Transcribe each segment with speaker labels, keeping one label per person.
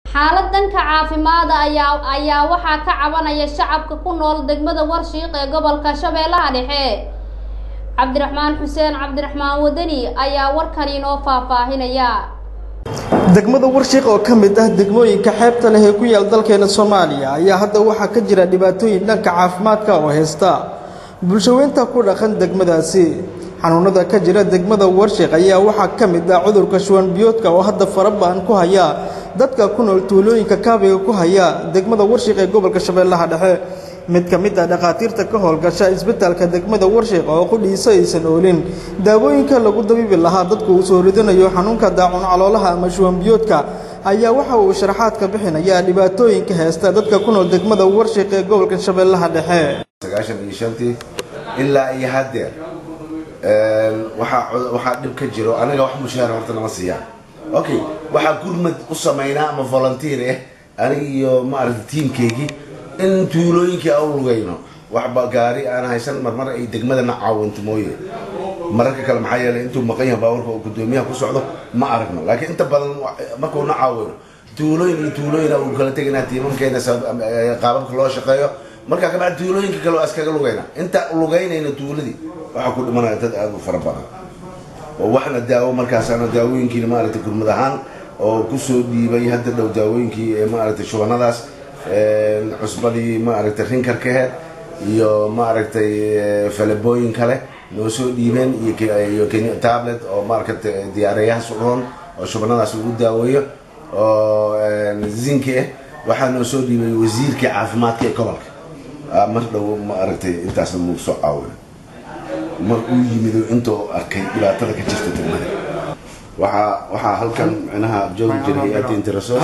Speaker 1: xaalad dhanka caafimaada ayaa ayaa waxaa ka cabanaya shacabka ku nool degmada warshiiq ee gobolka shabeellaha dhexe cabdiraxmaan xuseen cabdiraxmaan wadani ayaa warkan inoo faahfaahinaya
Speaker 2: degmada warshiiq oo ka mid ah degmooyinka xeebta leh ee ku yaal dalkeena soomaaliya ayaa hadda waxaa ka jira dhibaatooyin dhanka caafimaadka oo haysta bulshaweynta ku dhaqan degmadaasi xanuunada ka jira degmada warshiiq ayaa waxaa ka mid ah cudurka shuwan biyoodka oo hadda faraba'an ku haya dadka ku nool tuulooyinka kaabiga ku haya degmada warshiiq ee gobolka shabeellaha dhexe mid ka mid ah dhakhaatiirta ka howlgasha isbitaalka degmada warshiiq oo qudhiisa aysan oolin daawooyinka lagu dabiibi lahaa dadku uu soo ridanayo xanuunka daacun caloolaha ama shuwan biyoodka ayaa waxa uu sharaxaad ka bixinayaa dhibaatooyinka haysta dadka ku nool degmada warshiiq ee gobolka shabeellaha dhexe
Speaker 3: sagaashan iyo shantii ilaa iyo haddeer waxaa waxaa dhib ka jiro anaga wax mushaar horta nama siiyaan okay waxaa gurmad u samaynaa ama volunteer ah aniga iyo maaragta tiimkeygii in tuulooyinkii aan lugayno waxba gaari aan haysan marmar ay degmadana caawinto mooye mararka kale maxaa yeelay intuu maqan yahay baabuurka uu gudoomiyaha ku socdo ma aragno laakiin inta badan markuu na caawino tuulooyin iyo tuulooyin uu kala tegaynaa tiimamkeena qaababka loo shaqeeyo markaa kabacdi tuulooyinka kale waa iskaga lugayna inta lugaynayna tuuladii waxaa ku dhimanaya dad aada u fara badan oo waxna daawo markaasaana daawooyinkiina maaragtay gurmad ahaan oo kusoo dhiibay hadda dhow daawooyinkii ee maaragtay shubanadaas cusbadii maaragtay rinkarkaheed iyo maaragtay falabooyin kale noo soo dhiibeen iyo tablet oo maaragtay diyaareeyaha suroon oo shubanadaas lagu daaweeyo oo zinki ah waxaa noo soo dhiibay wasiirkii caafimaadka ee gobolka mar dhow maaragtay intaasna nagu soo caawina mar uu yimid intuu arkay dhibaatada ka jirta degmada waxaa waxaa halkan micnaha joogi jiray hay-adda interasos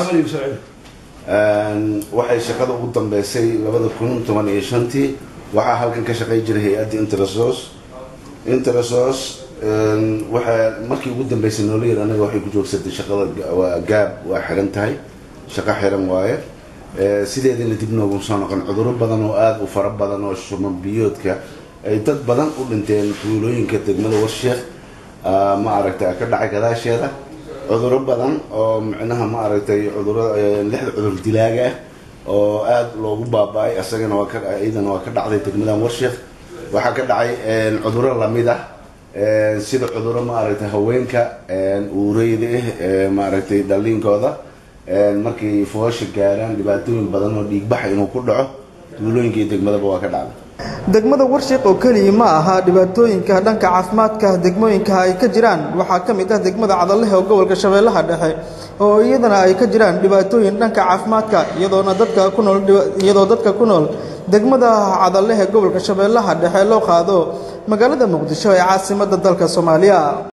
Speaker 3: waxay shaqada ugu dambeysay labada kun toban iyo shantii waxaa halkan ka shaqay jiray hay-adda interasos interasos waxaa markii ugu dambeysay noola yar anaga waxay ku joogsatay shaqada waa gaab waa xiran tahay shaqo xiran waaye sideedana dib noogu soo noqon cuduro badan oo aada u fara badan oo shuman biyoodka ay dad badan u dhinteen tuulooyinka degmada warsheekh ma aragtay ka dhacay gadaasheeda cuduro badan oo micnaha ma aragtay cuduro lixda cudur dilaaga ah oo aada loogu baaba-ay asagana waa ka iyadana waa ka dhacday degmadan warsheekh waxaa ka dhacay cuduro lamid ah sida cuduro ma aragtay haweenka uureyda ah maaragtay dhaliinkooda markay foosha gaaraan dhibaatooyin badan oo dhiigbaxa inuu ku dhaco tuulooyinka iyo degmadaba waa ka dhacday
Speaker 2: degmada warshiiq oo keliya ma aha dhibaatooyinka dhanka caafimaadka degmooyinka ay ka jiraan waxaa ka mid ah degmada cadalehe oo gobolka shabeellaha dhexe oo iyadana ay ka jiraan dhibaatooyin dhanka caafimaadka iyadoona dadka ku nool iyadoo dadka ku nool degmada cadalehe gobolka shabeellaha dhexe loo qaado magaalada muqdisho ee caasimadda dalka soomaaliya